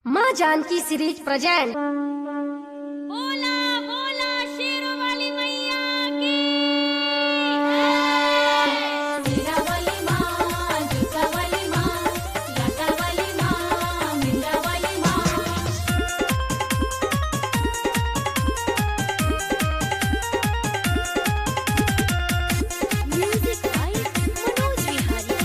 माँ Janaki series present बोला बोला शेरों वाली मैया की मीरा वाली माँ जूता वाली माँ लाटा वाली माँ मीरा वाली माँ म्यूजिक बाय मनोज विहारी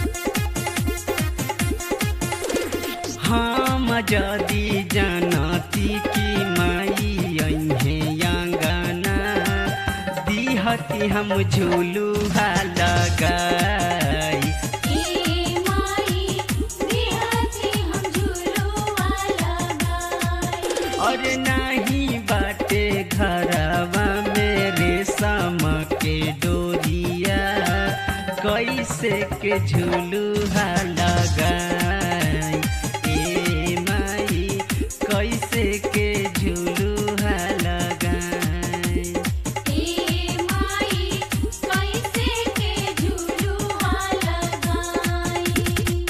हम जदि जानती कि माई अहे अंगना दिहती हम झूलुहा लगाई ए माई बिहाती हम झूलुआ लगाई और नहीं बाटे घरवा में रेशम के डोरिया कैसे के झूलुहा लगाई ए माई कैसे के झूलुहा लगाई ए माई कैसे के झूलुआ लगाई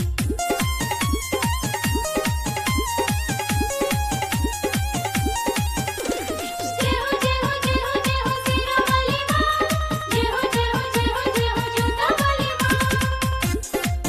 जय हो जय हो जय हो जय हो सीरा वाली माँ जय हो जय हो जय हो जय हो जूता वाली माँ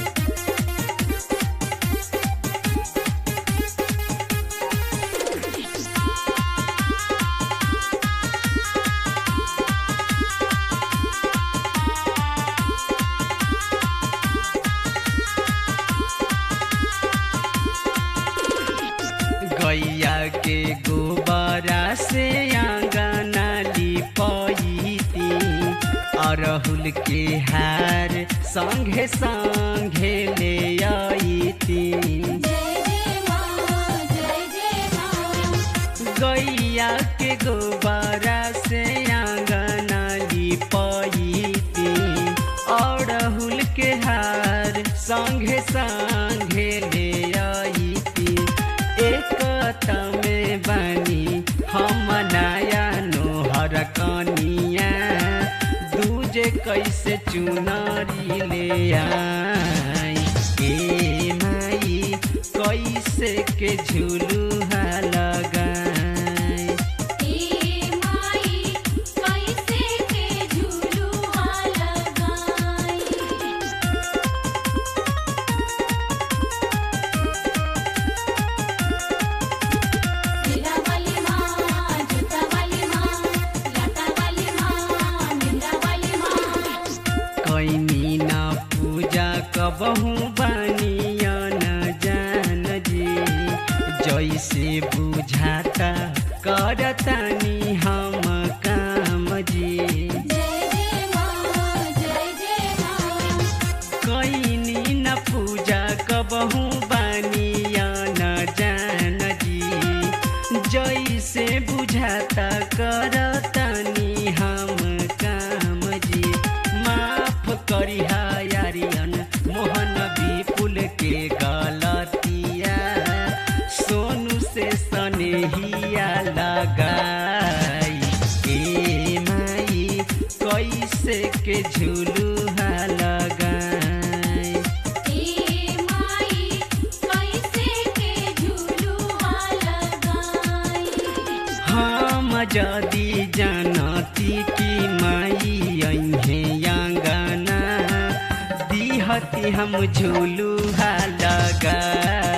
गैया के गोबरा से आंगना लिपैती अरहुल के हार संगे संगे ले अइती जय जय माँ जय जय माँ गैया के गोबरा से आंगना लिपैती अरहुल के हार संगे संगे ले अइती एक में बनी हम नया नोहर कनिया दूजे कैसे चुनरी ले आई ए माई कैसे के झुलुहा लगाई ए माई कैसे के झूलुआ लगाई मीरा वाली माँ जूता वाली माँ लाटा वाली माँ मीरा वाली माँ कैनी ना पूजा कबहू बनिया न जान जी जैसे बुझाता करतानी हम काम जी जय जय माँ जय जय माँ कैनी न पूजा कबहू बनिया न जान जी जैसे बुझाता करतानी हम काम जी माफ करिहा यारियन मोहन विपुल के गलतिया सोनू से सनेहिया लगाई ए माई कैसे के झुलुहा लगाई ए माई कैसे के झूलुआ लगाई हम जदि जानती कि माई अहे अंगना दिहती हम झुलुहा लगाई